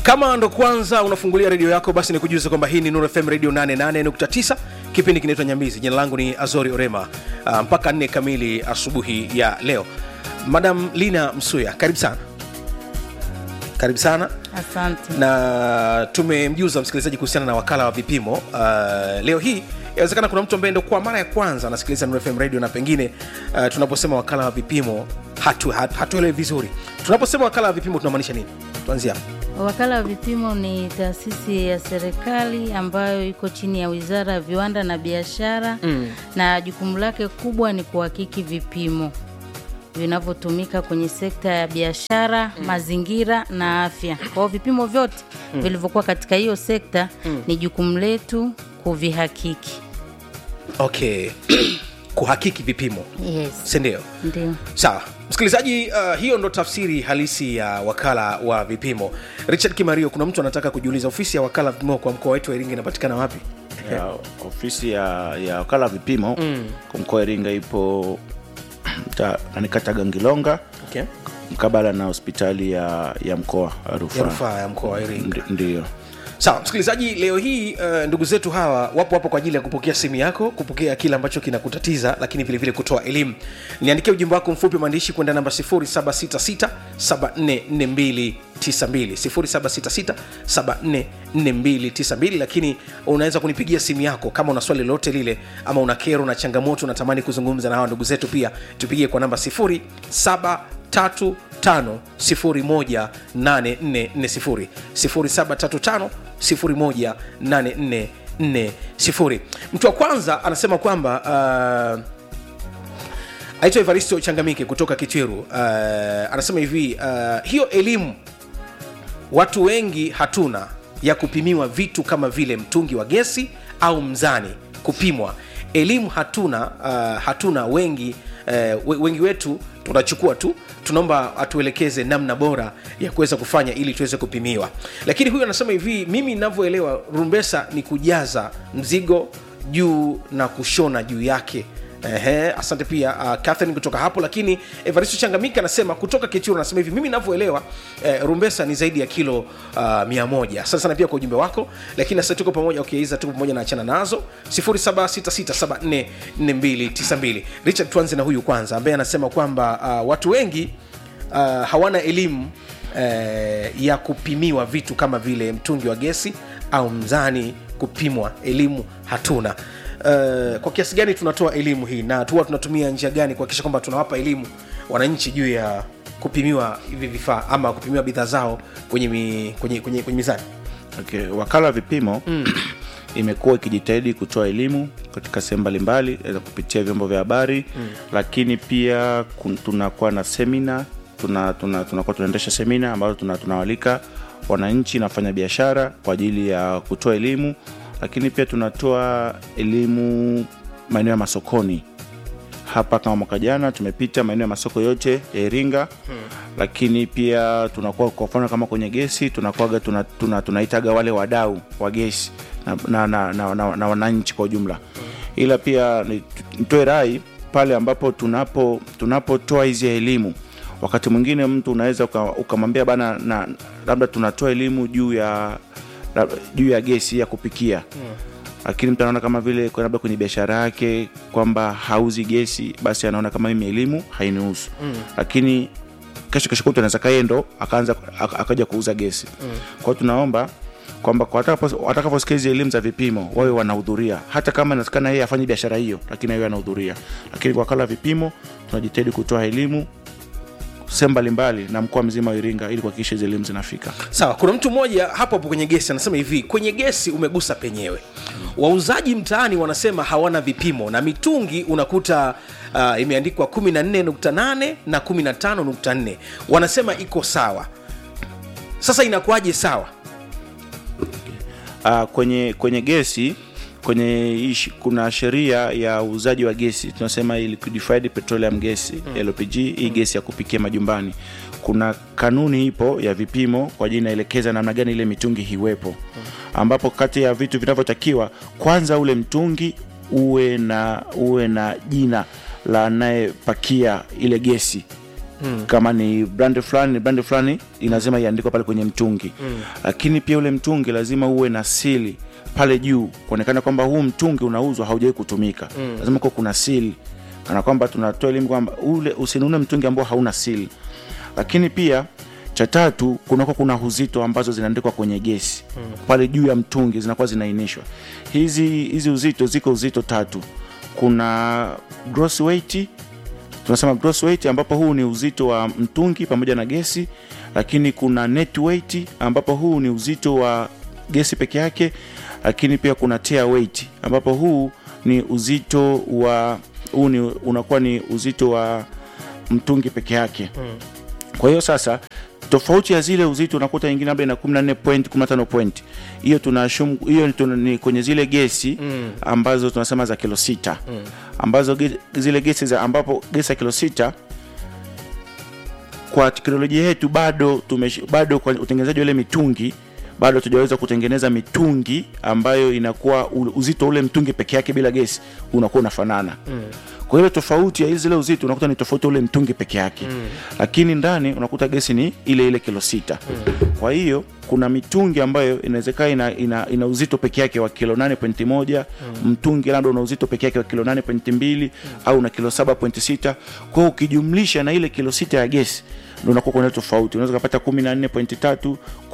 kama ndo kwanza unafungulia redio yako basi nikujuze kwamba hii ni Nuru FM radio 88.9 kipindi kinaitwa nyambizi jina langu ni azori orema uh, mpaka nne kamili asubuhi ya leo madam lina msuya karibu sana karibu sana Asante. na tumemjuza msikilizaji kuhusiana na wakala wa vipimo uh, leo hii inawezekana kuna mtu ambaye ndo kwa mara ya kwanza anasikiliza Nuru FM radio na pengine uh, tunaposema wakala wa vipimo hatu, hatu, hatuelewi vizuri tunaposema wakala wa vipimo tunamaanisha nini tuanzie hapo Wakala wa vipimo ni taasisi ya serikali ambayo iko chini ya Wizara ya Viwanda na Biashara mm. na jukumu lake kubwa ni kuhakiki vipimo vinavyotumika kwenye sekta ya biashara mm. mazingira na afya. Kwa hiyo vipimo vyote mm. vilivyokuwa katika hiyo sekta mm. ni jukumu letu kuvihakiki. okay kuhakiki vipimo Yes. sindio Ndio. sawa msikilizaji uh, hiyo ndo tafsiri halisi ya wakala wa vipimo richard kimario kuna mtu anataka kujiuliza ofisi ya wakala wa vipimo kwa mkoa wetu wa iringa inapatikana wapi ya ofisi ya, ya wakala wa vipimo mm. kwa mkoa wa Iringa ipo ta- nani kata Gangilonga okay. mkabala na hospitali ya, ya mkoa wa ya rufaa rufaa ya mkoa wa iringa Ndi- ndiyo sawa msikilizaji leo hii uh, ndugu zetu hawa wapo hapo kwa ajili ya kupokea simu yako kupokea kile ambacho kinakutatiza lakini vilevile kutoa elimu niandikia ujumbe wako mfupi maandishi kwenda namba 766 74292 lakini unaweza kunipigia simu yako kama una swali lolote lile ama una kero na changamoto unatamani kuzungumza na hawa ndugu zetu pia tupigie kwa namba 07 0735 mtu wa kwanza anasema kwamba uh, aitwa evaristo changamike kutoka kicheru uh, anasema hivi uh, hiyo elimu watu wengi hatuna ya kupimiwa vitu kama vile mtungi wa gesi au mzani kupimwa elimu hatuna uh, hatuna wengi uh, wengi wetu tunachukua tu tunaomba atuelekeze namna bora ya kuweza kufanya ili tuweze kupimiwa lakini huyu anasema hivi mimi ninavyoelewa rumbesa ni kujaza mzigo juu na kushona juu yake Ehe, asante pia uh, Catherine kutoka hapo lakini evaristo changamika anasema kutoka kichuru anasema hivi mimi navyoelewa eh, rumbesa ni zaidi ya kilo uh, mia moja asante sana pia kwa ujumbe wako lakini sasa tuko pamoja okay, hiza tuko pamoja na achana nazo 0766744292 richard tuanze na huyu kwanza ambaye anasema kwamba uh, watu wengi uh, hawana elimu uh, ya kupimiwa vitu kama vile mtungi wa gesi au mzani kupimwa elimu hatuna Uh, kwa kiasi gani tunatoa elimu hii na tuwa tunatumia njia gani kuhakikisha kwamba tunawapa elimu wananchi juu ya kupimiwa hivi vifaa ama kupimiwa bidhaa zao kwenye, mi, kwenye, kwenye, kwenye mizani okay. wakala wa vipimo mm. imekuwa ikijitahidi kutoa elimu katika sehemu mbalimbali aidha kupitia vyombo vya habari mm. lakini pia kun- tunakuwa na semina tunakuwa tuna, tuna, tunaendesha semina ambazo tuna- tunawalika wananchi na wafanya biashara kwa ajili ya kutoa elimu lakini pia tunatoa elimu maeneo ya masokoni hapa kama mwaka jana tumepita maeneo ya masoko yote ya iringa hmm. lakini pia tunakuwa kwa mfano kama kwenye gesi tunakuaga tuna, tuna, tunaitaga wale wadau wa gesi na, na, na, na, na, na wananchi kwa ujumla hmm. ila pia ni- nitoe rai pale ambapo tunapo tunapotoa hizi elimu wakati mwingine mtu unaweza uka- ukamwambia bana na labda tunatoa elimu juu ya lab- juu ya gesi ya kupikia hmm lakini mtu anaona kama vile kwa labda kwenye biashara yake kwamba hauzi gesi basi anaona kama mimi elimu hainihusu mm. lakini kesho kesho kutu anaweza kaye ndo akaanza ak- akaja kuuza gesi mm. kwao tunaomba kwamba kwa watakapo- watakaposikia hizi elimu za vipimo wawe wanahudhuria hata kama inawezekana yeye afanye biashara hiyo lakini awe anahudhuria lakini kwa wakala wa vipimo tunajitahidi kutoa elimu sehemu mbalimbali na mkoa mzima wa iringa ili kuhakikisha hizi elimu zinafika sawa kuna mtu mmoja hapo hapo kwenye gesi anasema hivi kwenye gesi umegusa penyewe wauzaji mtaani wanasema hawana vipimo na mitungi unakuta uh, imeandikwa 14.8 na 15.4 wanasema iko sawa sasa inakuwaje sawa uh, kwenye kwenye gesi kwenye hii shi- kuna sheria ya uuzaji wa gesi tunasema hii liquefied petroleum gas mm. lpg hii mm. gesi ya kupikia majumbani kuna kanuni ipo ya vipimo kwa ajili inaelekeza namna gani ile mitungi hiwepo mm. ambapo kati ya vitu vinavyotakiwa kwanza ule mtungi uwe na uwe na jina la anayepakia ile gesi mm. kama ni brand fulani ni brand fulani lazima iandikwe pale kwenye mtungi mm. lakini pia ule mtungi lazima uwe na sili pale juu kuonekana kwamba huu mtungi unauzwa haujawai kutumika mm. lazima kuwa kuna sili kana kwamba tunatoa elimu kwamba ule usinunue mtungi ambao hauna sili lakini pia cha tatu kunakuwa kuna uzito ambazo zinaandikwa kwenye gesi mm. pale juu ya mtungi zinakuwa zinaainishwa hizi hizi uzito ziko uzito tatu kuna gross weight tunasema gross weight ambapo huu ni uzito wa mtungi pamoja na gesi lakini kuna net weight ambapo huu ni uzito wa gesi peke yake lakini pia kuna tear weight ambapo huu ni uzito wa huu ni unakuwa ni uzito wa mtungi peke yake mm. kwa hiyo sasa tofauti ya zile uzito unakuta nyingine labda ina 14 point 15 point hiyo tunashum hiyo tuna, ni kwenye zile gesi mm. ambazo tunasema za kilo sita mm. ambazo ge, zile gesi za ambapo gesi ya kilo sita kwa teknolojia yetu bado tumesh, bado kwa utengenezaji wa ile mitungi bado tujaweza kutengeneza mitungi ambayo inakuwa u- uzito ule mtungi peke yake bila gesi unakuwa unafanana mm. kwa hiyo tofauti ya hizi zile uzito unakuta ni tofauti ule mtungi peke yake mm. lakini ndani unakuta gesi ni ile ile kilo sita mm. kwa hiyo kuna mitungi ambayo inawezekana ina, ina, ina uzito peke yake wa kilo 8.1 mm. mtungi labda una uzito peke yake wa kilo 8.2 mm. au na kilo 7.6 kwa hiyo ukijumlisha na ile kilo sita ya gesi ndo unakuwa kuna tofauti unaweza kupata 14.3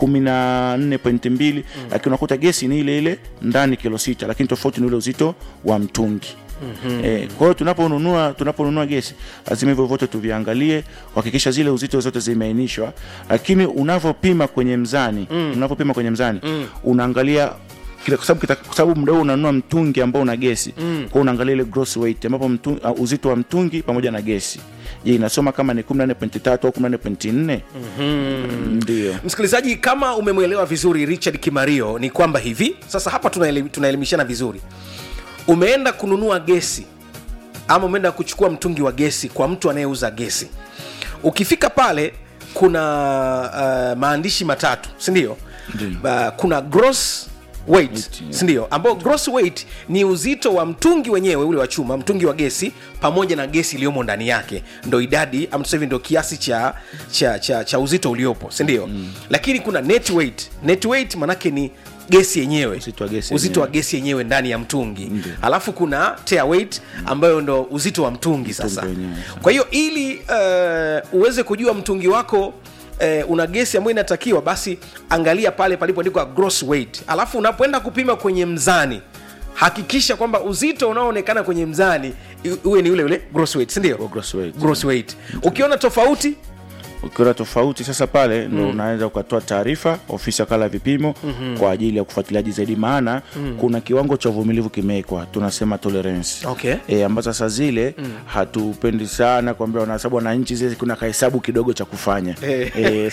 14.2 mm. lakini unakuta gesi ni ile ile ndani kilo sita lakini tofauti ni ule uzito wa mtungi Mm-hmm. E, kwa hiyo tunaponunua tunaponunua gesi lazima hivyo vyote tuviangalie kuhakikisha zile uzito zote zimeainishwa lakini unavyopima kwenye mzani mm. unavyopima kwenye mzani mm. unaangalia kile- kwa sababu kita- kwa sababu muda huu unanunua mtungi ambao una gesi mm. kwa unaangalia ile gross weight ambapo mtu, uh, uzito wa mtungi pamoja na gesi je inasoma kama ni 14.3 au 14.4 mm-hmm. ndio msikilizaji kama umemwelewa vizuri richard kimario ni kwamba hivi sasa hapa tunaeli- tunaelimishana vizuri umeenda kununua gesi ama umeenda kuchukua mtungi wa gesi kwa mtu anayeuza gesi ukifika pale kuna uh, maandishi matatu sindio uh, kuna gross weight Weight, yeah. sindio ambao gross weight ni uzito wa mtungi wenyewe ule wa chuma mtungi wa gesi pamoja na gesi iliyomo ndani yake ndo idadi ama tuseme ndo kiasi cha, cha, cha, cha uzito uliopo sindio mm. lakini kuna net weight net weight manake ni gesi yenyewe Uzito wa gesi uzito wa yenyewe. gesi yenyewe ndani ya mtungi Ndio. alafu kuna tear weight ambayo ndo uzito wa mtungi sasa wenyewe. kwa hiyo ili uh, uweze kujua mtungi wako Uh, una gesi ambayo inatakiwa basi angalia pale palipoandikwa gross weight alafu unapoenda kupima kwenye mzani hakikisha kwamba uzito unaoonekana kwenye mzani i- uwe ni ule ule gross weight sindio gross weight. gross weight ukiona tofauti ukiona tofauti sasa pale ndo unaweza ukatoa taarifa ofisi ya kala ya vipimo mm-hmm. kwa ajili ya kufuatiliaji zaidi maana mm. kuna kiwango cha uvumilivu kimewekwa tunasema tolerance Okay. e, ambazo sasa zile mm. hatupendi sana kwambia wanahesabu wananchi zile kuna kahesabu kidogo cha kufanya Eh. e,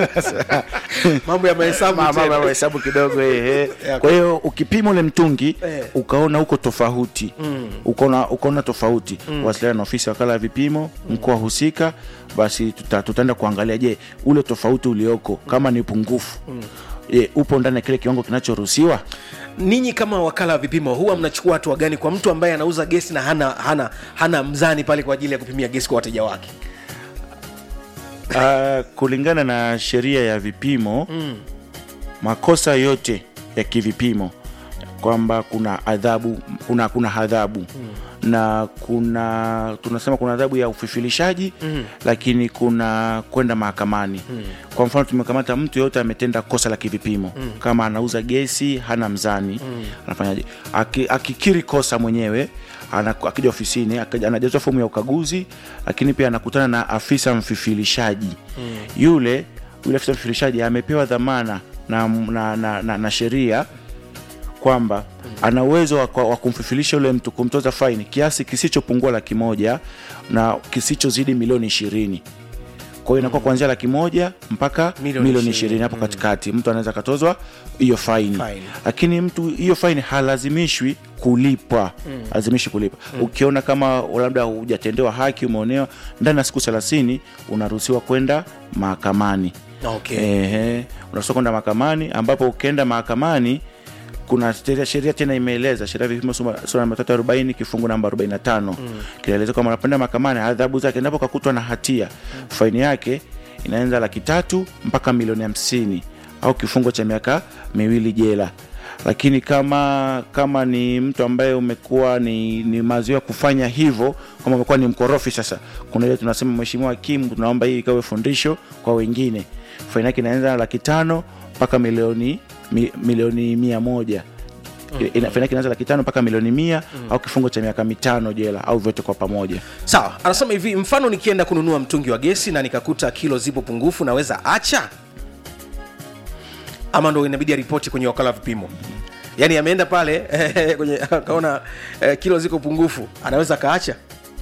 mambo ya mahesabu mambo tena. ya mahesabu kidogo eh, eh. Yeah, kwa hiyo ukipima ule mtungi Eh. ukaona uko tofauti ukaona ukaona tofauti wasiliana na ofisi ya wakala ya vipimo mkoa husika basi tuta, tutaenda kuangalia je ule tofauti ulioko kama ni pungufu je upo ndani ya kile kiwango kinachoruhusiwa ninyi kama wakala wa vipimo huwa mnachukua hatua gani kwa mtu ambaye anauza gesi na hana, hana, hana mzani pale kwa ajili ya kupimia gesi kwa wateja wake uh, kulingana na sheria ya vipimo mm. makosa yote ya kivipimo kwamba kuna adhabu kuna kuna adhabu mm. na kuna tunasema kuna adhabu ya ufifilishaji mm. lakini kuna kwenda mahakamani mm. kwa mfano tumekamata mtu yoyote ametenda kosa la kivipimo mm. kama anauza gesi hana mzani mm. anafanyaje Aki, akikiri kosa mwenyewe ana- akija ofisini akaja- anajaza fomu ya ukaguzi lakini pia anakutana na afisa mfifilishaji mm. yule yule afisa mfifilishaji amepewa dhamana na, na, na, na, na sheria kwamba ana uwezo wa, wa kumfifilisha yule mtu kumtoza faini kiasi kisichopungua laki moja na kisichozidi milioni ishirini kwa hiyo inakuwa kuanzia laki moja mpaka Milioni milioni ishirini. ishirini hapo katikati mtu anaweza akatozwa hiyo faini Faini. lakini mtu hiyo faini halazimishwi kulipwa mm. lazimishi kulipa mm. ukiona kama labda hujatendewa haki umeonewa ndani ya siku thelathini unaruhusiwa kwenda mahakamani okay. Ehe, unaruhusiwa kwenda mahakamani ambapo ukienda mahakamani kuna sheria- sheria tena imeeleza sheria ya vipimo sura sura namba tatu arobaini kifungu namba arobaini na tano kinaeleza kwamba anapenda mahakamani adhabu zake endapo kakutwa na hatia faini yake inaanza laki tatu mpaka milioni hamsini au kifungo cha miaka miwili jela lakini kama kama ni mtu ambaye umekuwa ni, ni mazoea kufanya hivyo kama umekuwa ni mkorofi sasa kuna ile tunasema mheshimiwa hakimu tunaomba hii ikawe fundisho kwa wengine faini yake inaanza laki tano mpaka milioni mi, milioni mia moja Ina- faini yake inaanza laki tano mpaka milioni mia au kifungo cha miaka mitano jela au vyote kwa pamoja sawa anasema hivi mfano nikienda kununua mtungi wa gesi na nikakuta kilo zipo pungufu naweza acha ama ndo inabidi aripoti kwenye wakala wa vipimo yaani ameenda pale kwenye akaona eh, kilo ziko pungufu anaweza akaacha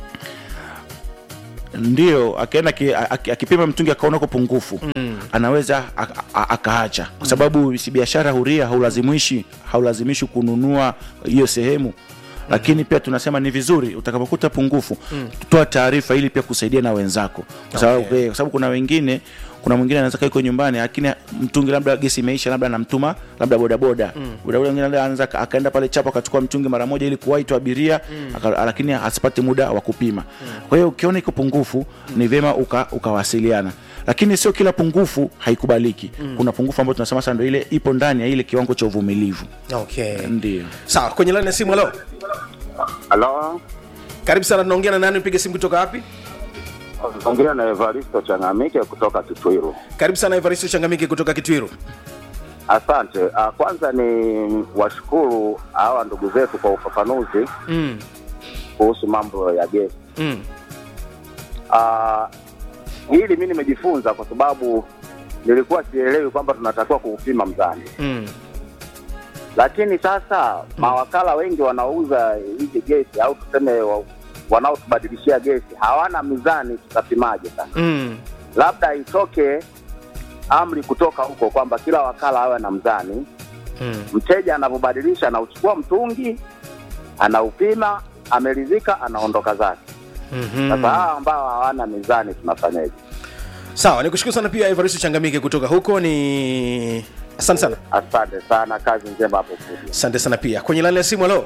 ndio akienda aki- aki- akipima mtungi akaona uko pungufu mm. anaweza a- a- akaacha kwa sababu si biashara huria haulazimishi haulazimishi kununua hiyo sehemu lakini pia tunasema ni vizuri utakapokuta pungufu mm. toa taarifa ili pia kusaidia na wenzako kwa sababu Okay. kwa sababu kuna wengine kuna mwingine anaweza kaa yuko nyumbani lakini mtungi labda gesi imeisha labda anamtuma labda bodaboda mm. bodaboda mwingine labda anaweza aka- akaenda pale chapo akachukua mtungi mara moja ili kuwahi tu abiria mm. aka, lakini asipate muda wa kupima mm. kwa hiyo ukiona iko pungufu ni vyema uka, ukawasiliana lakini sio kila pungufu haikubaliki mm. kuna pungufu ambayo tunasema sasa ndo ile ipo ndani ya ile kiwango cha uvumilivu okay ndio sawa kwenye laini ya simu halo Halo, karibu sana tunaongea na nani upige simu kutoka wapi ongea na Evaristo Changamike kutoka Kitwiru. karibu sana evaristo changamike kutoka kitwiru Asante. Ah, Kwanza ni washukuru hawa ndugu zetu kwa ufafanuzi mm. kuhusu mambo ya gesi. Mm. Ah, Hili mi nimejifunza kwa sababu nilikuwa sielewi kwamba tunatakiwa kuupima mzani, Mm. lakini sasa mawakala wengi wanaouza hizi gesi au tuseme wa- wanaotubadilishia gesi hawana mizani, tutapimaje sasa? Mm. labda itoke amri kutoka huko kwamba kila wakala awe na mzani. Mm. Mteja anavyobadilisha, anauchukua mtungi, anaupima, ameridhika, anaondoka zake. Mhm. Sasa hawa ambao hawana mizani tunafanyaje? sawa nikushukuru sana pia evaristo changamike kutoka huko ni asante sana Asante sana, kazi njema hapo studio. asante sana pia kwenye laini ya simu halo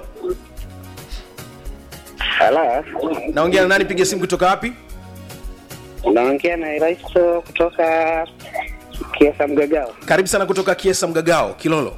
Halo, naongea na nani piga simu kutoka wapi naongea na Eraisto kutoka Kiasa Mgagao. karibu sana kutoka kiesa mgagao kilolo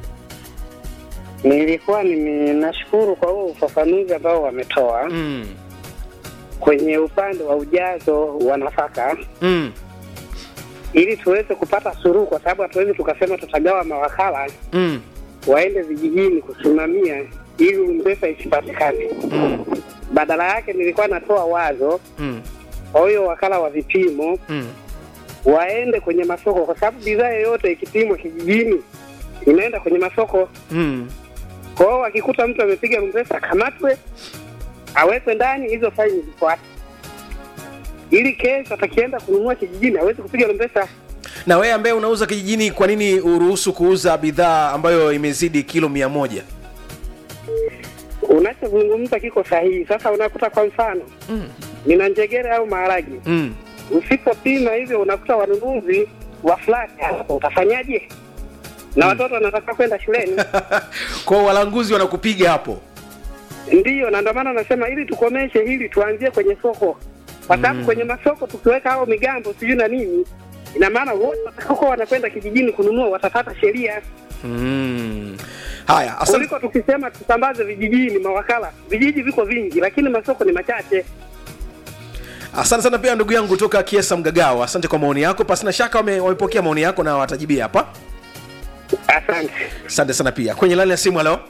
Nilikuwa nime- nashukuru kwa huo ufafanuzi ambao wametoa mm. kwenye upande wa ujazo wa nafaka Mm. ili tuweze kupata suluhu, kwa sababu hatuwezi tukasema tutagawa mawakala Mm. waende vijijini kusimamia ili umpesa isipatikane. Mm. Badala yake nilikuwa natoa wazo Mm. kwa huyo wakala wa vipimo Mm. waende kwenye masoko, kwa sababu bidhaa yoyote ikipimwa kijijini inaenda kwenye masoko. Mm. Kwa hiyo wakikuta mtu amepiga mpesa akamatwe, awekwe ndani, hizo faini zifuate, ili kesho atakienda kununua kijijini awezi kupiga mpesa. na wewe ambaye unauza kijijini kwa nini uruhusu kuuza bidhaa ambayo imezidi kilo mia moja Unachozungumza kiko sahihi. Sasa unakuta kwa mfano mm. nina njegere au maharage, mm. usipopima hivyo unakuta wanunuzi wa flati hapo, utafanyaje? Na watoto wanataka kwenda shuleni. kwao walanguzi wanakupiga hapo Ndiyo, na ndio maana nasema ili tukomeshe hili, tuanzie kwenye soko, kwa sababu kwenye masoko tukiweka hao migambo sijui na nini, ina maana wote watakaokuwa wanakwenda kijijini kununua watapata sheria, mm. haya asante, kuliko tukisema tusambaze vijijini mawakala. Vijiji viko vingi, lakini masoko ni machache. asante sana pia ndugu yangu kutoka kiesa mgagao asante kwa maoni yako pasina shaka wame- wamepokea maoni yako na watajibia hapa Asante. asante sana pia kwenye laini ya simu halo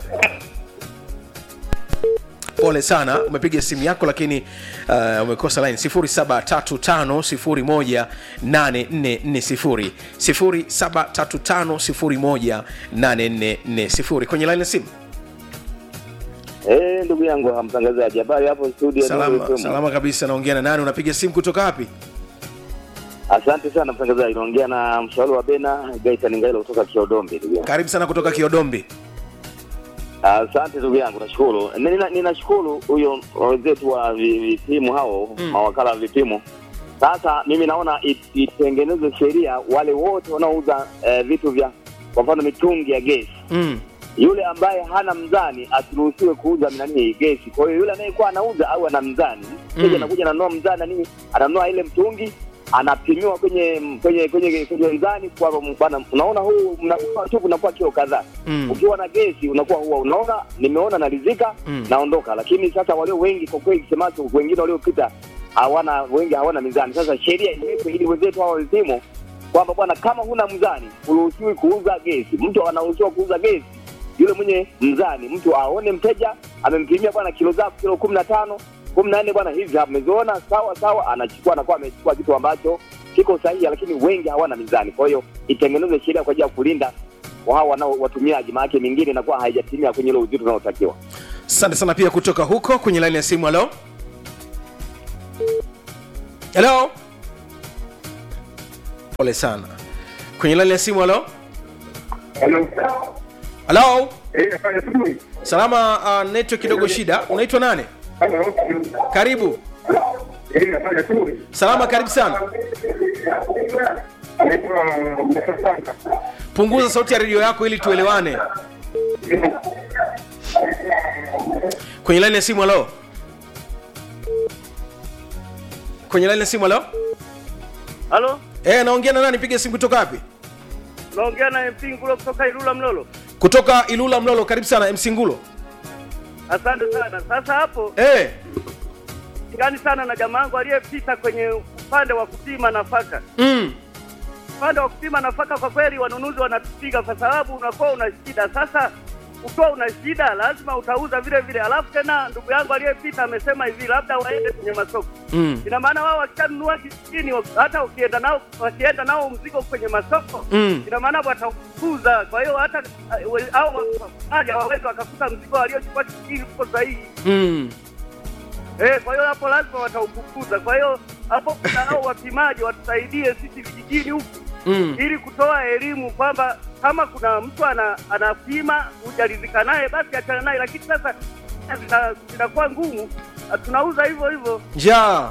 pole sana umepiga simu yako lakini uh, umekosa line 0735018440 0735018440 kwenye line ya simu Eh, ndugu yangu mtangazaji, habari hapo studio? salama, Nuru FM. salama kabisa naongea na nani unapiga simu kutoka wapi Asante sana mtangazaji, naongea na mshauri wa Bena Gaitan Ngailo kutoka Kiodombe. Ndugu yangu, karibu sana kutoka kiodombi asante ndugu yangu, nashukuru. Nina- Ninashukuru huyo wenzetu wa vi- vipimo hao Mm. mawakala wa vipimo. Sasa mimi naona it- itengenezwe sheria wale wote wanaouza eh, vitu vya kwa mfano mitungi ya gesi mm. yule ambaye hana mzani asiruhusiwe kuuza nani gesi. Kwa hiyo yule anayekuwa anauza au ana mzani, mteja Mm. anakuja ananunua mzani na nini, ananunua ile mtungi anapimiwa kwenye kwenye kwenye kwenye mzani kwa bwana, unaona huu mnakuwa tu unakuwa kilo kadhaa Mm. ukiwa na gesi unakuwa huwa unaona nimeona naridhika Mm. naondoka lakini sasa walio wengi kwa kweli semacho wengine waliopita hawana wengi hawana mizani sasa sheria iwekwe ili wenzetu hawa wazimo kwamba bwana kama huna mzani uruhusiwi kuuza gesi mtu anaruhusiwa kuuza gesi yule mwenye mzani mtu aone mteja amempimia bwana kilo zako kilo kumi na tano kumi na nne bwana hizi ameziona sawa sawa anachukua anakuwa amechukua kitu ambacho kiko sahihi lakini wengi hawana mizani kwa hiyo itengenezwe sheria kwa ajili ya kulinda wa hao wanao watumiaji, maanake mingine inakuwa haijatimia kwenye ile uzito unaotakiwa. asante sana pia kutoka huko kwenye laini ya simu halo halo pole sana kwenye laini ya simu halo halo salama uh, network kidogo shida unaitwa nane karibu salama karibu sana punguza sauti ya redio yako ili tuelewane kwenye laini ya simu halo kwenye laini ya simu halo Halo, Eh, naongea na nani piga simu kutoka wapi naongea na MP Ngulo kutoka Ilula Mlolo. kutoka ilula mlolo karibu sana mc ngulo Asante sana. Sasa hapo Eh, ngani sana na jamaa wangu aliyepita kwenye upande wa kupima nafaka. mm, Upande wa kupima nafaka, kwa kweli wanunuzi wanatupiga kwa sababu unakuwa una shida. Sasa ukiwa una shida, lazima utauza vile vile. Alafu tena ndugu yangu aliyepita amesema hivi, labda waende kwenye masoko. mm, Ina maana wao wakishanunua kijijini, hata ukienda nao wakienda nao mzigo kwenye masoko Mm. ina maana watakuza. Kwa hiyo hata eh, we- au haja waweze wakakuta mzigo waliochukua kijijini uko sahihi. mm. Eh, kwa hiyo hapo lazima wataufukuza. Kwa hiyo hapo kuna hao wapimaji watusaidie sisi vijijini huku Mm. ili kutoa elimu kwamba kama kuna mtu ana, anapima hujaridhika naye basi achana naye, lakini sasa zina- zinakuwa ngumu, na tunauza hivyo hivyo njaa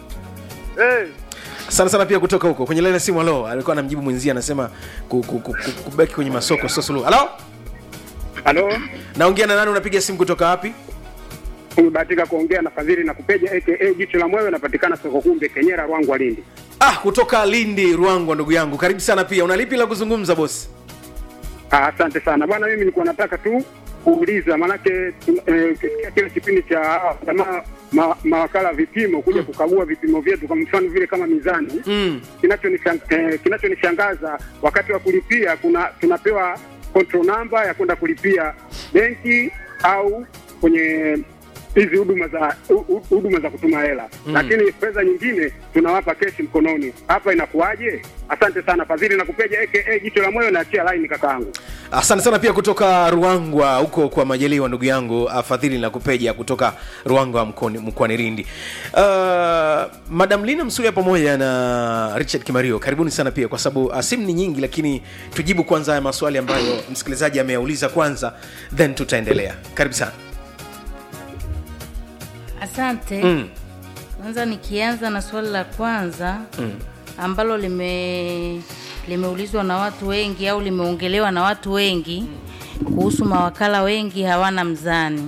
eh. sana sana pia kutoka huko kwenye laini ya simu halo alikuwa anamjibu mwenzie anasema ku, ku, ku, ku, kubaki kwenye masoko sio suluhu halo Halo, naongea na nani unapiga simu kutoka wapi umebahatika kuongea na Fadhili na Kupeja aka Jicho la Mwewe, napatikana soko kumbe Kenyera, Rwangwa, Lindi. ah kutoka lindi ruangwa ndugu yangu karibu sana pia unalipi la kuzungumza bosi Ah, Asante sana bwana, mimi nilikuwa nataka tu kuuliza, maanake tun- eh, ukisikia kile kipindi cha hawa jamaa ma, mawakala wa vipimo kuja kukagua vipimo vyetu, kwa mfano vile kama mizani mm. kinachonishang- eh, kinachonishangaza wakati wa kulipia kuna tunapewa control number ya kwenda kulipia benki au kwenye hizi huduma za hu- hu- huduma za kutuma hela Mm. lakini fedha nyingine tunawapa keshi mkononi hapa inakuwaje asante sana fadhili na kupeja aka jicho la moyo naachia line kakaangu asante sana pia kutoka ruangwa huko kwa majaliwa ndugu yangu ah, fadhili na kupeja kutoka ruangwa mkoani mkoani rindi uh, madam lina msuya pamoja na richard kimario karibuni sana pia kwa sababu uh, simu ni nyingi lakini tujibu kwanza haya maswali ambayo msikilizaji ameyauliza kwanza then tutaendelea karibu sana asante mm. kwanza nikianza na swali la kwanza Mm. ambalo lime limeulizwa na watu wengi au limeongelewa na watu wengi kuhusu mawakala wengi hawana mzani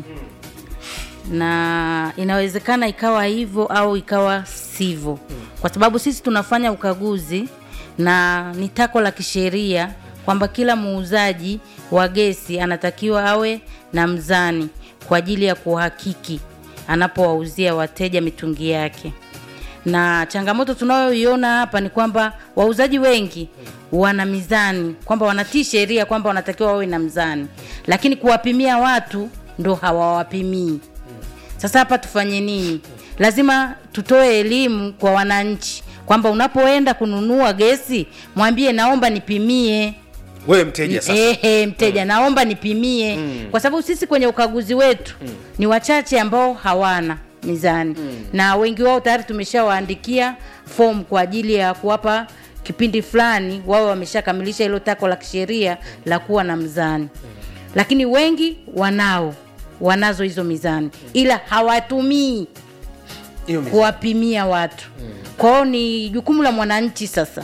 na inawezekana ikawa hivyo au ikawa sivyo kwa sababu sisi tunafanya ukaguzi na ni tako la kisheria kwamba kila muuzaji wa gesi anatakiwa awe na mzani kwa ajili ya kuhakiki anapowauzia wateja mitungi yake na changamoto tunayoiona hapa ni kwamba wauzaji wengi wana mizani kwamba wanatii sheria kwamba wanatakiwa wawe na mzani lakini kuwapimia watu ndo hawawapimii sasa hapa tufanye nini lazima tutoe elimu kwa wananchi kwamba unapoenda kununua gesi mwambie naomba nipimie wewe mteja sasa Ehe, mteja naomba nipimie kwa sababu sisi kwenye ukaguzi wetu ni wachache ambao hawana mizani na wengi wao tayari tumeshawaandikia fomu kwa ajili ya kuwapa kipindi fulani wao wameshakamilisha hilo tako la kisheria la kuwa na mzani lakini wengi wanao wanazo hizo mizani ila hawatumii hiyo mizani. kuwapimia watu kwao ni jukumu la mwananchi sasa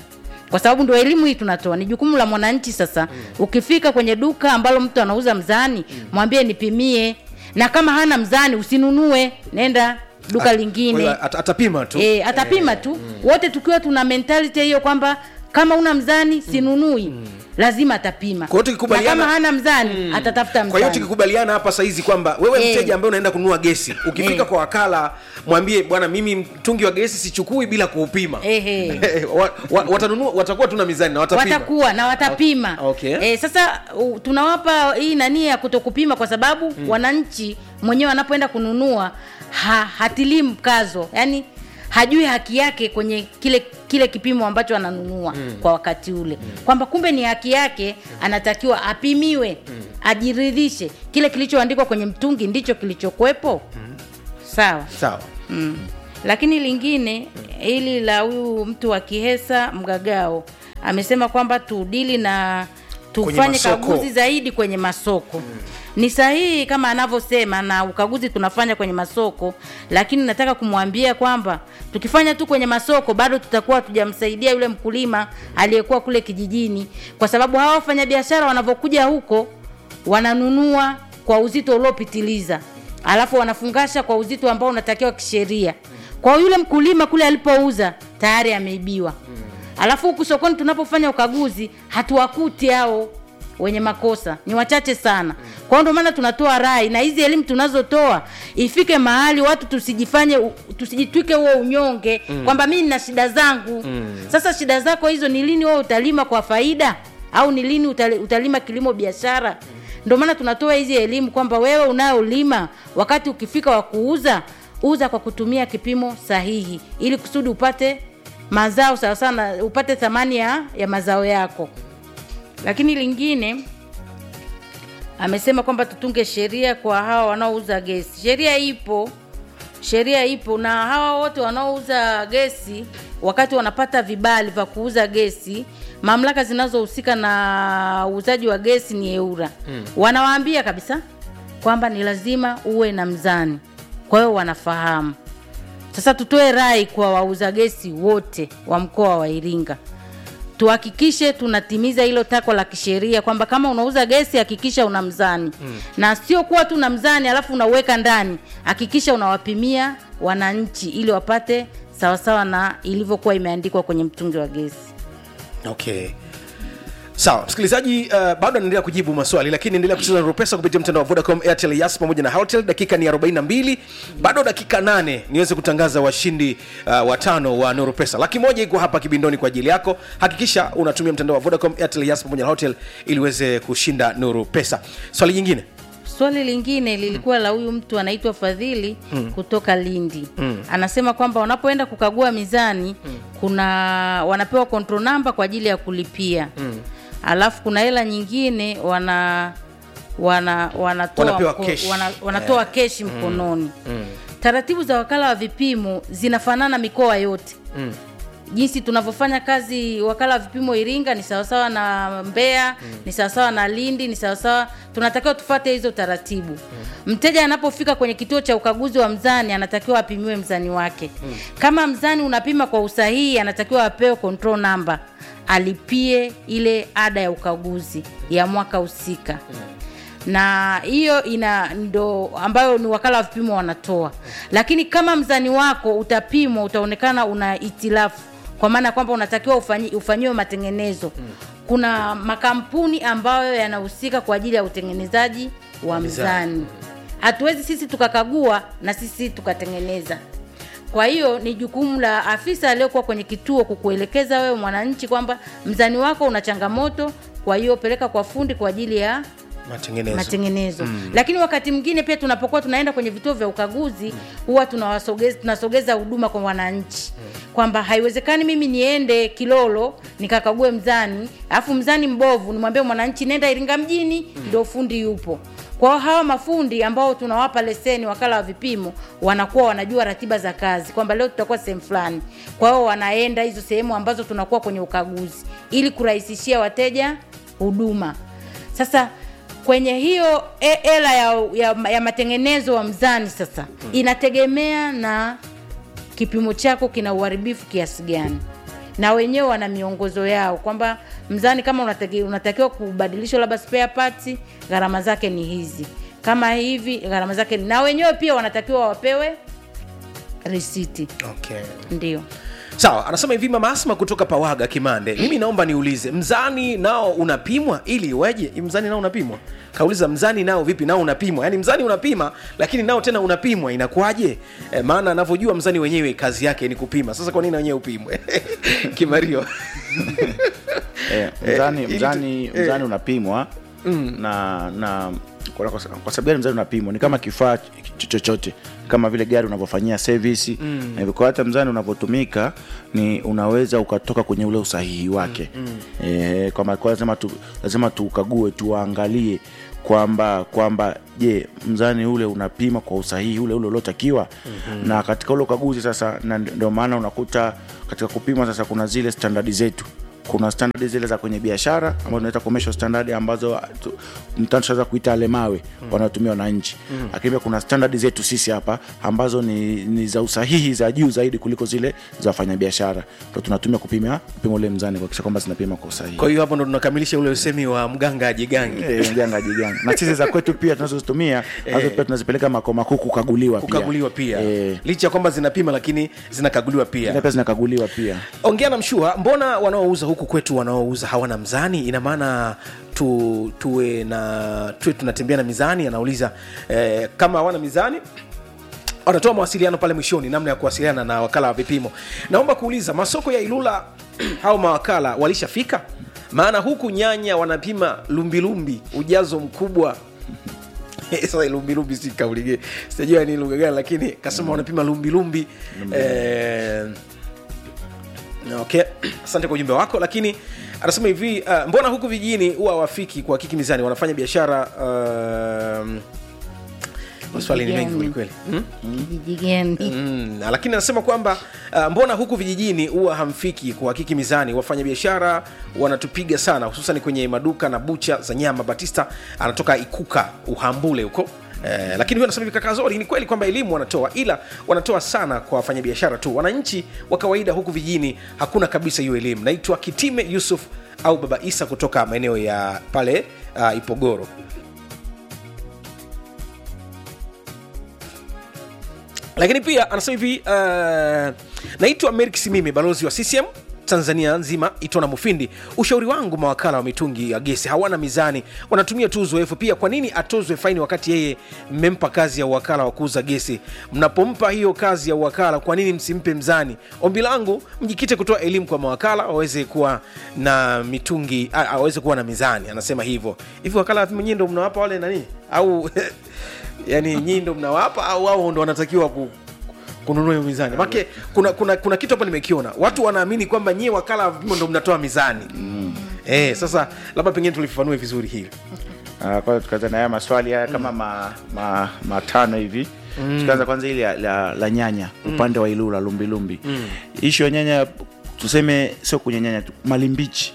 kwa sababu ndio elimu hii tunatoa ni jukumu la mwananchi sasa ukifika kwenye duka ambalo mtu anauza mzani mwambie nipimie na kama hana mzani usinunue nenda duka lingine Kwa hiyo at- atapima tu e, atapima tu wote tukiwa tuna mentality hiyo kwamba kama una mzani sinunui lazima atapima Kwa hiyo tukikubaliana- na kama hana mzani atatafuta kwa hiyo mzani tukikubaliana hapa saizi kwamba wewe Eh. mteja ambaye unaenda kununua gesi ukifika Eh. kwa wakala mwambie bwana mimi mtungi wa gesi sichukui bila kuupima Ehe. wa, wa, watanunua watakuwa tuna mizani na watapima watakuwa na watapima Okay. e, sasa u, tunawapa hii nani ya kutokupima kwa sababu mm. wananchi mwenyewe anapoenda kununua ha, hatilii mkazo yani hajui haki yake kwenye kile kile kipimo ambacho ananunua mm. kwa wakati ule mm. kwamba kumbe ni haki yake anatakiwa apimiwe mm. ajiridhishe kile kilichoandikwa kwenye mtungi ndicho kilichokuwepo mm. sawa sawa mm. lakini lingine hili la huyu mtu wa kihesa mgagao amesema kwamba tudili na Kwenye tufanye masoko. kaguzi zaidi kwenye masoko mm. ni sahihi kama anavyosema na ukaguzi tunafanya kwenye masoko lakini nataka kumwambia kwamba tukifanya tu kwenye masoko bado tutakuwa hatujamsaidia yule mkulima aliyekuwa kule kijijini kwa sababu hawa wafanyabiashara wanavyokuja huko wananunua kwa uzito uliopitiliza alafu wanafungasha kwa uzito ambao unatakiwa kisheria kwa hiyo yule mkulima kule alipouza tayari ameibiwa alafu huku sokoni tunapofanya ukaguzi hatuwakuti hao wenye makosa ni wachache sana kwa hiyo ndio maana tunatoa rai na hizi elimu tunazotoa ifike mahali watu tusijifanye u- tusijitwike huo unyonge mm. kwamba mimi nina shida zangu mm. sasa shida zako hizo ni lini wewe utalima kwa faida au ni lini utali- utalima kilimo biashara ndio maana tunatoa hizi elimu kwamba wewe unayolima wakati ukifika wa kuuza uza kwa kutumia kipimo sahihi ili kusudi upate mazao sawasawa na upate thamani ya, ya mazao yako lakini lingine amesema kwamba tutunge sheria kwa hawa wanaouza gesi sheria ipo sheria ipo na hawa wote wanaouza gesi wakati wanapata vibali vya kuuza gesi mamlaka zinazohusika na uuzaji wa gesi ni eura mm. wanawaambia kabisa kwamba ni lazima uwe na mzani kwa hiyo wanafahamu sasa tutoe rai kwa wauza gesi wote wa mkoa wa iringa tuhakikishe tunatimiza hilo tako la kisheria kwamba kama unauza gesi hakikisha una mzani mm. na sio kuwa tu na mzani alafu unauweka ndani hakikisha unawapimia wananchi ili wapate sawasawa na ilivyokuwa imeandikwa kwenye mtungi wa gesi okay sawa msikilizaji uh, bado anaendelea kujibu maswali lakini endelea kucheza na pesa kupitia mtandao wa vodacom airtel yas pamoja na hotel dakika ni 42 bado dakika 8 niweze kutangaza washindi uh, watano wa nuru pesa laki moja iko hapa kibindoni kwa ajili yako hakikisha unatumia mtandao wa vodacom airtel yas pamoja na hotel ili uweze kushinda nuru pesa swali jingine swali lingine lilikuwa la huyu mtu anaitwa fadhili mm. kutoka lindi mm. anasema kwamba wanapoenda kukagua mizani mm. kuna wanapewa control number kwa ajili ya kulipia mm. alafu kuna hela nyingine wana wana wanatoa Wanapewa mko- cash. wana, wanatoa keshi mkononi mm. taratibu za wakala wa vipimo zinafanana mikoa yote mm. jinsi tunavyofanya kazi wakala wa vipimo iringa ni sawasawa na mbeya mm. ni sawasawa na lindi ni sawasawa tunatakiwa tufate hizo taratibu mm. mteja anapofika kwenye kituo cha ukaguzi wa mzani anatakiwa apimiwe mzani wake mm. kama mzani unapima kwa usahihi anatakiwa apewe control number alipie ile ada ya ukaguzi ya mwaka husika mm na hiyo ina ndo ambayo ni wakala wa vipimo wanatoa lakini kama mzani wako utapimwa utaonekana una itilafu kwa maana ya kwamba unatakiwa ufanyi- ufanyiwe matengenezo kuna makampuni ambayo yanahusika kwa ajili ya utengenezaji wa mzani hatuwezi sisi tukakagua na sisi tukatengeneza kwa hiyo ni jukumu la afisa aliyokuwa kwenye kituo kukuelekeza wewe mwananchi kwamba mzani wako una changamoto kwa hiyo peleka kwa fundi kwa ajili ya matengenezo matengenezo mm. lakini wakati mwingine pia tunapokuwa tunaenda kwenye vituo vya ukaguzi huwa tunawasogeza tunasogeza huduma kwa wananchi kwamba haiwezekani mimi niende kilolo nikakague mzani alafu mzani mbovu nimwambie mwananchi nenda iringa mjini ndio fundi yupo kwa hiyo hawa mafundi ambao tunawapa leseni wakala wa vipimo wanakuwa wanajua ratiba za kazi kwamba leo tutakuwa sehemu fulani kwa hiyo wanaenda hizo sehemu ambazo tunakuwa kwenye ukaguzi ili kurahisishia wateja huduma sasa kwenye hiyo e- hela ya, ya, ya matengenezo wa mzani sasa inategemea na kipimo chako kina uharibifu kiasi gani na wenyewe wana miongozo yao kwamba mzani kama unataki, unatakiwa kubadilishwa labda spare parts gharama zake ni hizi kama hivi gharama zake ni- na wenyewe pia wanatakiwa wapewe risiti okay. ndio sawa anasema hivi mama asma kutoka pawaga kimande mimi naomba niulize mzani nao unapimwa ili iweje mzani nao unapimwa kauliza mzani nao vipi nao unapimwa yaani mzani unapima lakini nao tena unapimwa inakuwaje e, maana anavyojua mzani wenyewe kazi yake ni kupima sasa kwa nini na wenyewe upimwe kimario eh, mzani, ili tu- mzani, eh. mzani unapimwa na na kwa, kwa, kwa sababu gani mzani unapimwa ni kama kifaa ch- chochote kama vile gari unavyofanyia service mm. na hivyo kwa hata mzani unavyotumika ni unaweza ukatoka kwenye ule usahihi wake mm. e, kwamba kwa lazima tu, lazima tuukague tuangalie kwamba kwamba je mzani ule unapima kwa usahihi ule ule uliotakiwa mm-hmm. na katika ule ukaguzi sasa na ndio maana unakuta katika kupima sasa kuna zile standadi zetu kuna standard zile za kwenye biashara ambazo tunaita commercial standard ambazo tu- mtano tunaweza kuita alemawe mm. wanaotumia wananchi mm. lakini pia kuna standard zetu sisi hapa ambazo ni, ni za usahihi za juu zaidi kuliko zile za wafanyabiashara ndo tunatumia kupima kupima ule mzani kuhakikisha kwamba zinapima kwa usahihi kwa hiyo hapo ndo tunakamilisha ule usemi wa mganga ajigangi Eh, mjanga jiganga na sisi za kwetu pia tunazozitumia nazo pia tunazipeleka makao makuu kukaguliwa pia kukaguliwa pia Eh, licha ya kwamba zinapima lakini zinakaguliwa pia zile pia zinakaguliwa pia ongea na mshua mbona wanaouza huku kwetu wanaouza hawana mzani ina maana tu, tuwe na tuwe tunatembea na mizani anauliza eh, kama hawana mizani wanatoa mawasiliano pale mwishoni namna ya kuwasiliana na wakala wa vipimo naomba kuuliza masoko ya ilula au mawakala walishafika maana huku nyanya wanapima lumbilumbi ujazo mkubwa sasa lumbilumbi si kauli ge- sijajua ni lugha gani lakini kasema wanapima lumbilumbi eh, okay asante kwa ujumbe wako lakini anasema hivi uh, mbona huku vijijini huwa wafiki kwa kiki mizani wanafanya biashara um, maswali ni mengi Kijijini. kwelikweli hmm? kijiji gani Mm, lakini anasema kwamba uh, mbona huku vijijini huwa hamfiki kuhakiki mizani wafanya biashara wanatupiga sana hususan kwenye maduka na bucha za nyama batista anatoka ikuka uhambule huko Eh, lakini huyo anasema hivi kaka zori ni kweli kwamba elimu wanatoa ila wanatoa sana kwa wafanyabiashara tu wananchi wa kawaida huku vijijini hakuna kabisa hiyo elimu naitwa kitime yusuf au baba isa kutoka maeneo ya pale uh, ipogoro lakini pia anasema hivi uh, naitwa merik simimi balozi wa ccm tanzania nzima itona mufindi ushauri wangu mawakala wa mitungi ya gesi hawana mizani wanatumia tu uzoefu pia kwa nini atozwe faini wakati yeye mmempa kazi ya uwakala wa kuuza gesi mnapompa hiyo kazi ya uwakala kwa nini msimpe mzani ombi langu mjikite kutoa elimu kwa mawakala waweze kuwa na mitungi a- aweze kuwa na mizani anasema hivyo hivi wakala mwenyewe ndo mnawapa wale nani au yani nyii ndo mnawapa au wao ndo wanatakiwa ku, kununua hiyo mizani make kuna, kuna, kuna kitu hapa nimekiona watu wanaamini kwamba nyie wakala wa vipimo ndo mnatoa mizani mm. eh, sasa labda pengine tulifafanue vizuri hili Ah, kwanza tukaanza na haya maswali haya kama ma, ma, matano hivi mm. tukaanza kwanza ili la, la, la nyanya upande wa ilula lumbilumbi mm. ishu ya nyanya tuseme sio kwenye nyanya tu malimbichi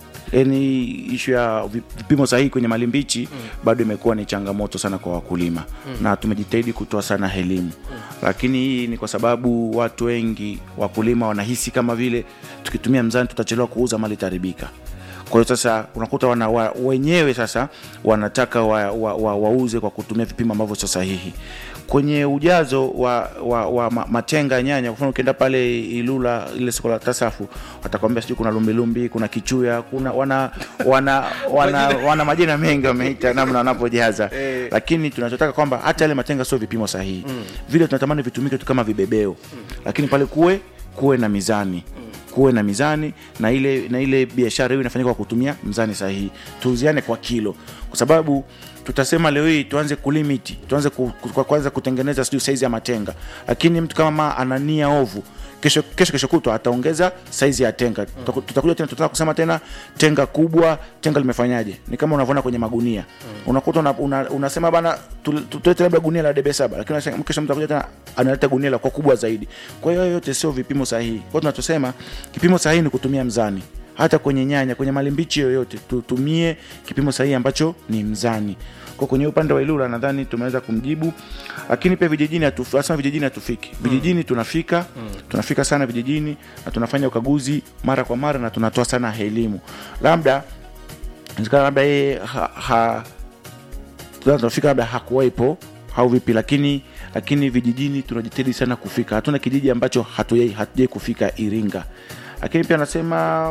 yani ishu ya vi- vipimo sahihi kwenye malimbichi mm. bado imekuwa ni changamoto sana kwa wakulima mm. na tumejitahidi kutoa sana elimu mm. lakini hii ni kwa sababu watu wengi wakulima wanahisi kama vile tukitumia mzani tutachelewa kuuza mali itaharibika kwa hiyo sasa unakuta wana, wa, wenyewe sasa wanataka wauze wa, wa, wauze kwa kutumia vipimo ambavyo sio sahihi kwenye ujazo wa, wa, wa ma- matenga ya nyanya kwa mfano ukienda pale ilula ile soko la tasafu watakwambia sijui kuna lumbilumbi kuna kichuya kuna wana wana wana, wana majina mengi wameita namna wanapojaza lakini tunachotaka kwamba hata yale matenga sio vipimo sahihi vile tunatamani vitumike tu kama vibebeo lakini pale kuwe kuwe na mizani kuwe na mizani na ile na ile biashara hiyo inafanyika kwa kutumia mzani sahihi tuuziane kwa kilo kwa sababu tutasema leo hii tuanze kulimiti tuanze ku, ku, kwa kwanza kutengeneza sijui saizi ya matenga lakini mtu kama ma anania ovu kesho kesho kesho kutwa ataongeza saizi ya tenga Tutaku- tutakuja tena tutataka kusema tena tenga kubwa tenga limefanyaje ni kama unavyoona kwenye magunia unakuta una, una, unasema bana tu- tu- tulete labda gunia la debe saba lakini unasema- kesho mtu akuja tena analeta gunia la kwa kubwa zaidi kwa hiyo hayo yote sio vipimo sahihi kwa hiyo tunachosema kipimo sahihi ni kutumia mzani hata kwenye nyanya kwenye malimbichi yoyote tutumie kipimo sahihi ambacho ni mzani kwa kwenye upande wa ilula nadhani tumeweza kumjibu lakini pia vijijini hatu- asema vijijini hatufiki vijijini tunafika tunafika sana vijijini na tunafanya ukaguzi mara kwa mara na tunatoa sana elimu labda inawezekana labda yeye ha, ha, tunaweza tunafika labda hakuwaipo au vipi lakini lakini vijijini tunajitahidi sana kufika hatuna kijiji ambacho hatujai hatujai kufika iringa lakini pia anasema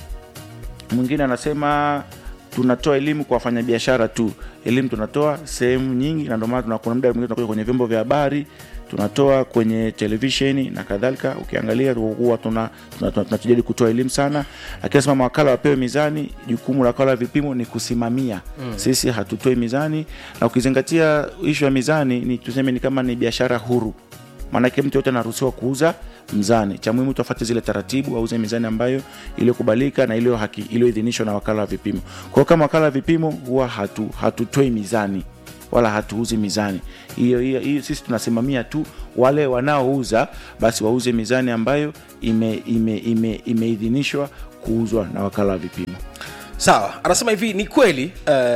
mwingine anasema tunatoa elimu kwa wafanyabiashara tu elimu tunatoa sehemu nyingi na ndio maana tuna- kuna muda mwingine tunakuja kwenye vyombo vya habari tunatoa kwenye televisheni na kadhalika ukiangalia huwa tuna tuna- tuna- tunajitahidi kutoa elimu sana lakini anasema mawakala wapewe mizani jukumu la wakala wa vipimo ni kusimamia mm. sisi hatutoi mizani na ukizingatia ishu ya mizani ni tuseme ni kama ni biashara huru maanake mtu yote anaruhusiwa kuuza mzani cha muhimu tuafate zile taratibu auze mizani ambayo iliyokubalika na iliyo haki- iliyoidhinishwa na wakala wa vipimo kwa hiyo kama wakala wa vipimo huwa hatu, hatutoi mizani wala hatuuzi mizani hiyo hiyo hiyo sisi tunasimamia tu wale wanaouza basi wauze mizani ambayo imeidhinishwa ime, ime, imeidhinishwa kuuzwa na wakala wa vipimo sawa anasema hivi ni kweli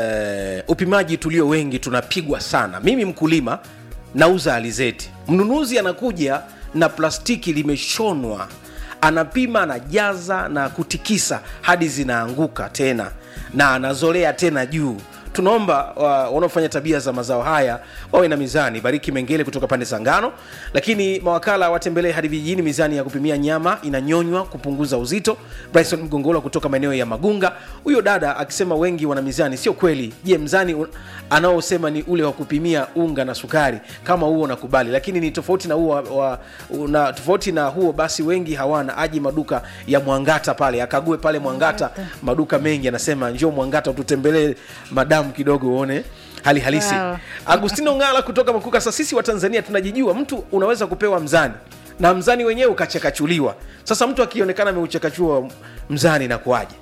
uh, upimaji tulio wengi tunapigwa sana mimi mkulima nauza alizeti mnunuzi anakuja na plastiki limeshonwa anapima anajaza na kutikisa hadi zinaanguka tena na anazolea tena juu tunaomba wa- wanaofanya tabia za mazao haya wawe na mizani bariki mengele kutoka pande za ngano lakini mawakala watembelee hadi vijijini mizani ya kupimia nyama inanyonywa kupunguza uzito bryson mgongola kutoka maeneo ya magunga huyo dada akisema wengi wana mizani sio kweli je mzani un- anaosema ni ule wa kupimia unga na sukari kama huo nakubali lakini ni tofauti na huo wa, wa, na tofauti na huo basi wengi hawana aji maduka ya mwangata pale akague pale mwangata maduka mengi anasema njoo mwangata ututembelee madamu kidogo uone hali halisi Sawa. agustino ngala kutoka makuka sasa sisi wa tanzania tunajijua mtu unaweza kupewa mzani na mzani wenyewe ukachakachuliwa sasa mtu akionekana ameuchakachua mzani na kuaje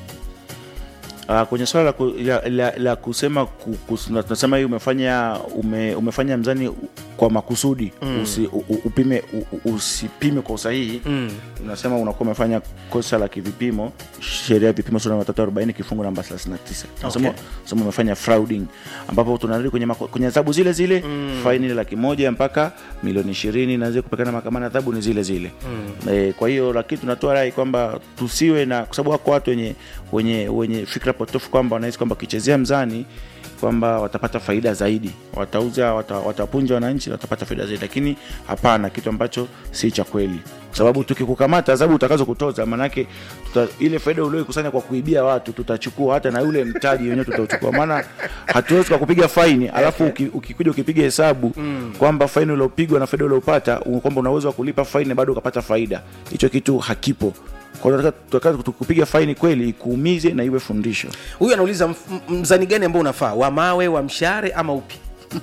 Uh, kwenye swala la, ku, la, la, la kusema ku- kus- na- tunasema hii umefanya ume, umefanya mzani u- kwa makusudi mm. usi, u, u- upime u, u- usipime kwa usahihi mm. unasema unakuwa umefanya kosa la kivipimo sheria ya vipimo sura ya 340 kifungu namba 39 unasema Okay. unasema umefanya frauding ambapo tunarudi kwenye mako- kwenye adhabu zile zile mm. faini ile laki moja mpaka milioni ishirini na zile kupekana mahakamani adhabu ni zile zile mm. e, kwa hiyo lakini tunatoa rai kwamba tusiwe na kwa sababu wako watu wenye wenye wenye fikra potofu kwamba wanahisi kwamba wakichezea mzani kwamba watapata faida zaidi watauza wata, watapunja wananchi watapata faida zaidi lakini hapana kitu ambacho si cha kweli kwa sababu tukikukamata adhabu utakazo kutoza maanake tuta, ile faida ulioikusanya kwa kuibia watu tutachukua hata na ule mtaji wenyewe tutauchukua maana hatuwezi kwa kupiga faini alafu uki- ukikuja ukipiga hesabu mm. kwamba faini uliopigwa na faida uliopata u- kwamba una uwezo wa kulipa faini bado ukapata faida hicho kitu hakipo kwa hiyo tunataka- tunataka kupiga faini kweli ikuumize na iwe fundisho huyu anauliza mf- m- mzani gani ambao unafaa wa mawe wa mshare ama upi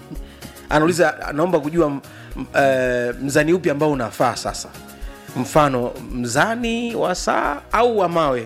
anauliza anaomba kujua m- m- eh, mzani upi ambao unafaa sasa mfano mzani wa saa au wa mawe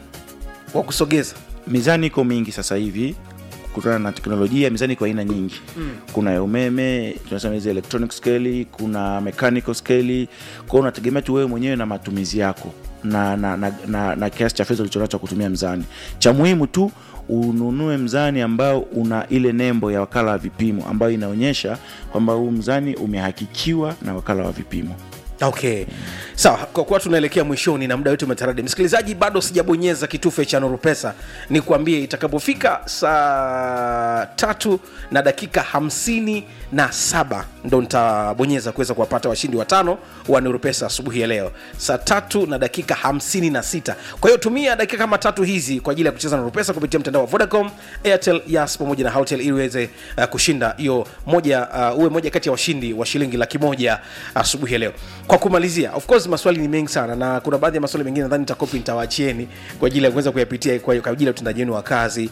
wa kusogeza mizani iko mingi sasa hivi kutokana na teknolojia mizani iko aina nyingi mm. kuna ya umeme tunasema hizi electronic scale kuna mechanical scale kwao unategemea tu wewe mwenyewe na matumizi yako na, na, na, na, na kiasi cha fedha ulichonacho cha kutumia mzani cha muhimu tu ununue mzani ambao una ile nembo ya wakala wa vipimo ambayo inaonyesha kwamba huu mzani umehakikiwa na wakala wa vipimo okay sawa kwa kuwa tunaelekea mwishoni na muda wetu umetaradi msikilizaji bado sijabonyeza kitufe cha nurupesa ni kuambie itakapofika saa tatu na dakika hamsini na saba ndo nitabonyeza kuweza kuwapata washindi watano wa nurupesa asubuhi ya leo saa tatu na dakika hamsini na sita kwa hiyo tumia dakika kama tatu hizi kwa ajili ya kucheza nurupesa kupitia mtandao wa vodacom airtel yas pamoja na hotel ili uweze uh, kushinda hiyo moja uh, uwe moja kati ya washindi wa shilingi laki moja asubuhi ya leo kwa kumalizia of course maswali ni mengi sana na kuna baadhi ya maswali mengine nadhani nitakopi nitawaachieni kwa ajili ya kuweza kuyapitia kwa kwa ajili ya utendaji wenu wa kazi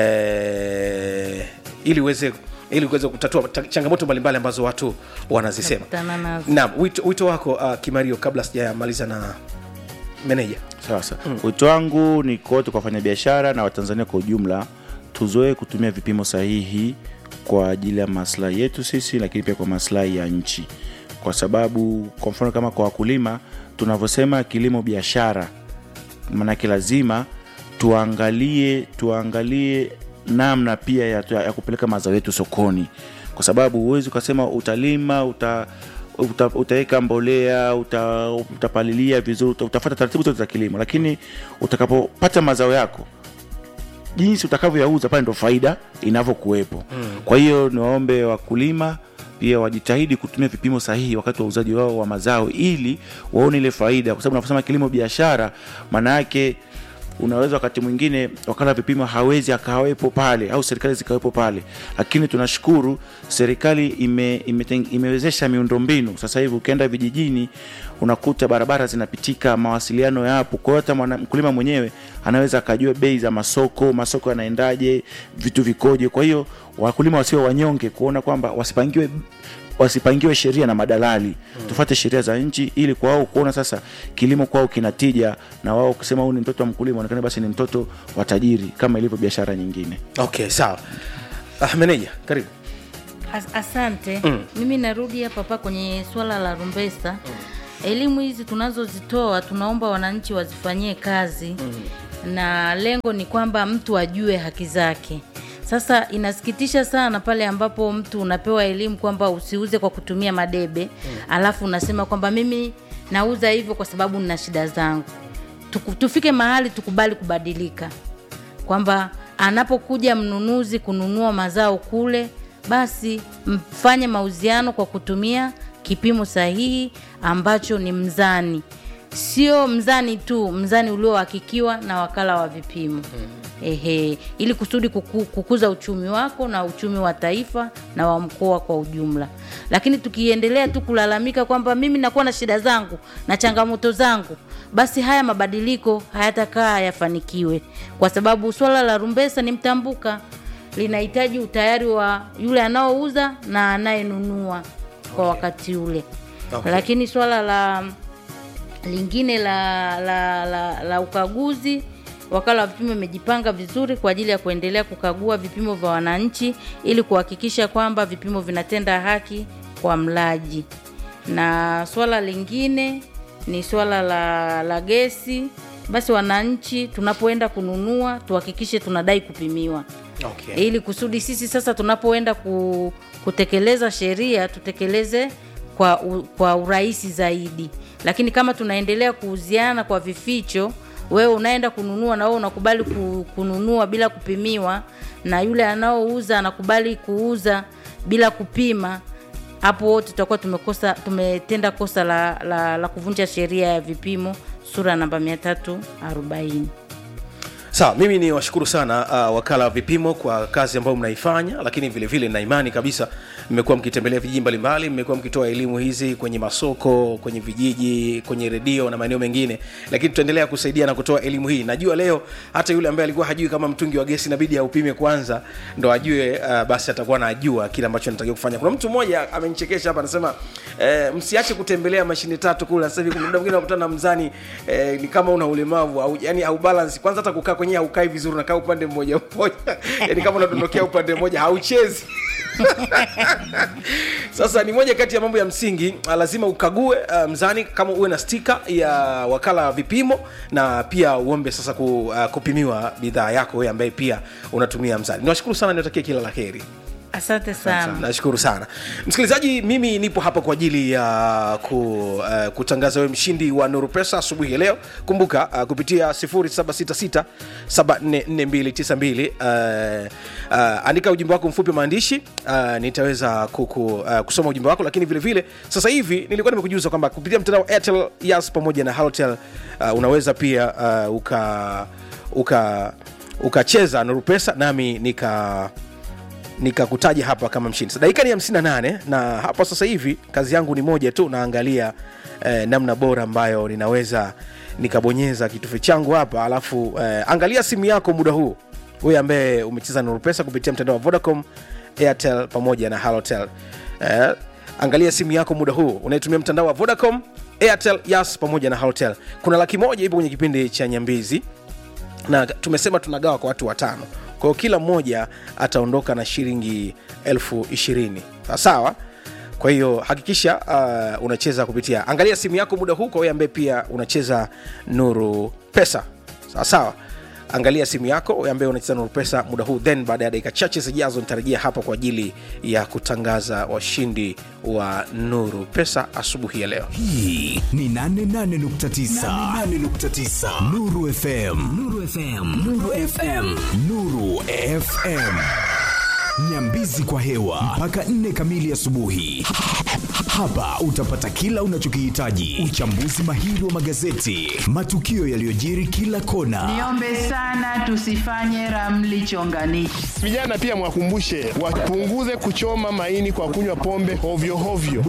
eh, ili uweze ili kuweza kutatua ta- changamoto mbalimbali ambazo watu wanazisema Nakutana nazo. naam wito, wito wako uh, kimario kabla sijamaliza na meneja sasa mm. wito wangu ni kote kwa wafanyabiashara na watanzania kwa ujumla tuzoe kutumia vipimo sahihi kwa ajili ya maslahi yetu sisi lakini pia kwa maslahi ya nchi kwa sababu kwa mfano kama kwa wakulima tunavyosema kilimo biashara maanake lazima tuangalie tuangalie namna pia ya, ya kupeleka mazao yetu sokoni kwa sababu huwezi ukasema utalima uta uta, utaweka mbolea uta, utapalilia vizuri uta, utafata taratibu zote za kilimo lakini utakapopata mazao yako jinsi utakavyoyauza pale ndo faida inavyokuwepo mm. kwa hiyo niwaombe wakulima pia wajitahidi kutumia vipimo sahihi wakati wa uuzaji wao wa mazao ili waone ile faida kwa sababu unaposema kilimo biashara maana yake unaweza wakati mwingine wakala vipimo hawezi akawepo pale au serikali zikawepo pale lakini tunashukuru serikali ime, ime, imewezesha miundombinu sasa hivi ukienda vijijini unakuta barabara zinapitika mawasiliano yapo kwa hiyo hata mwana- mkulima mwenyewe anaweza akajua bei za masoko masoko yanaendaje vitu vikoje kwa hiyo wakulima wasiwe wanyonge kuona kwamba wasipangiwe wasipangiwe sheria na madalali hmm. tufate sheria za nchi ili kwa wao kuona sasa kilimo kwao kinatija na wao kusema huyu ni mtoto wa mkulima onekane basi ni mtoto wa tajiri kama ilivyo biashara nyingine okay sawa ah, meneja karibu As, asante mm. mimi narudi hapa hapa kwenye swala la rumbesa mm. elimu hizi tunazozitoa tunaomba wananchi wazifanyie kazi mm. na lengo ni kwamba mtu ajue haki zake sasa inasikitisha sana pale ambapo mtu unapewa elimu kwamba usiuze kwa kutumia madebe mm. alafu unasema kwamba mimi nauza hivyo kwa sababu nina shida zangu Tuku, tufike mahali tukubali kubadilika kwamba anapokuja mnunuzi kununua mazao kule basi mfanye mauziano kwa kutumia kipimo sahihi ambacho ni mzani sio mzani tu mzani uliohakikiwa na wakala wa vipimo mm. ehe ili kusudi kuku, kukuza uchumi wako na uchumi wa taifa na wa mkoa kwa ujumla lakini tukiendelea tu kulalamika kwamba mimi nakuwa na shida zangu na changamoto zangu basi haya mabadiliko hayatakaa yafanikiwe kwa sababu swala la rumbesa ni mtambuka linahitaji utayari wa yule anaouza na anayenunua kwa wakati ule Okay. lakini swala la lingine la, la, la, la ukaguzi wakala wa vipimo imejipanga vizuri kwa ajili ya kuendelea kukagua vipimo vya wananchi ili kuhakikisha kwamba vipimo vinatenda haki kwa mlaji na swala lingine ni swala la, la gesi basi wananchi tunapoenda kununua tuhakikishe tunadai kupimiwa okay. ili kusudi sisi sasa tunapoenda ku, kutekeleza sheria tutekeleze kwa, u, kwa urahisi zaidi lakini kama tunaendelea kuuziana kwa vificho wewe unaenda kununua na wewe unakubali ku, kununua bila kupimiwa na yule anaouza anakubali kuuza bila kupima hapo wote tutakuwa tumekosa tumetenda kosa la, la, la kuvunja sheria ya vipimo sura namba 340 sawa mimi ni washukuru sana uh, wakala wa vipimo kwa kazi ambayo mnaifanya lakini vile vile na imani kabisa mmekuwa mkitembelea vijiji mbalimbali mmekuwa mkitoa elimu hizi kwenye masoko kwenye vijiji kwenye redio na maeneo mengine lakini tutaendelea kusaidia na kutoa elimu hii najua leo hata yule ambaye alikuwa hajui kama mtungi wa gesi inabidi aupime kwanza ndo ajue uh, basi atakuwa anajua kile ambacho anatakiwa kufanya kuna mtu mmoja amenichekesha hapa anasema eh, msiache kutembelea mashine tatu kule sasa hivi kuna muda mwingine unakutana na mzani eh, ni kama una ulemavu au yani au balance kwanza hata kukaa kwenyewe haukai vizuri unakaa upande mmoja mmoja yani kama unadondokea upande mmoja hauchezi sasa ni moja kati ya mambo ya msingi ah, lazima ukague uh, mzani kama uwe na stika ya wakala wa vipimo na pia uombe sasa ku, uh, kupimiwa bidhaa yako wewe ambaye pia unatumia mzani niwashukuru sana niwatakie kila la heri asante sana nashukuru sana msikilizaji mimi nipo hapa kwa ajili ya ku, uh, kutangaza wewe mshindi wa nuru pesa asubuhi ya leo kumbuka uh, kupitia 766744292 uh, uh, andika ujumbe wako mfupi wa maandishi uh, nitaweza kuku, uh, kusoma ujumbe wako lakini vile vile sasa hivi nilikuwa nimekujuza kwamba kupitia mtandao wa airtel yas pamoja na halotel uh, unaweza pia uh, uka uka ukacheza nuru pesa nami nika nikakutaja hapa kama mshindi. Sasa dakika ni 58 na hapa sasa hivi kazi yangu ni moja tu, naangalia eh, namna bora ambayo ninaweza nikabonyeza kitufe changu hapa, alafu eh, angalia simu yako muda huu, wewe ambaye umecheza Nuru Pesa kupitia mtandao wa Vodacom, Airtel pamoja na Halotel. Eh, angalia simu yako muda huu unayetumia mtandao wa Vodacom, Airtel, Yas pamoja na Halotel. Kuna laki moja ipo kwenye kipindi cha Nyambizi na tumesema tunagawa kwa watu watano kwa hiyo kila mmoja ataondoka na shilingi elfu ishirini sawa kwa hiyo hakikisha uh, unacheza kupitia angalia simu yako muda huu kwa wewe ambaye pia unacheza nuru pesa sawa sawa angalia simu yako ambaye unacheza na pesa muda huu then baada ya dakika chache zijazo nitarejea hapa kwa ajili ya kutangaza washindi wa nuru pesa asubuhi ya leo hii ni 88.9 88.9 Nuru FM Nuru FM Nuru FM Nuru FM Nyambizi kwa hewa mpaka nne kamili asubuhi. Hapa utapata kila unachokihitaji: uchambuzi mahiri wa magazeti, matukio yaliyojiri kila kona, Niombe sana tusifanye ramli chonganishi. Vijana pia mwakumbushe wapunguze kuchoma maini kwa kunywa pombe hovyo hovyo.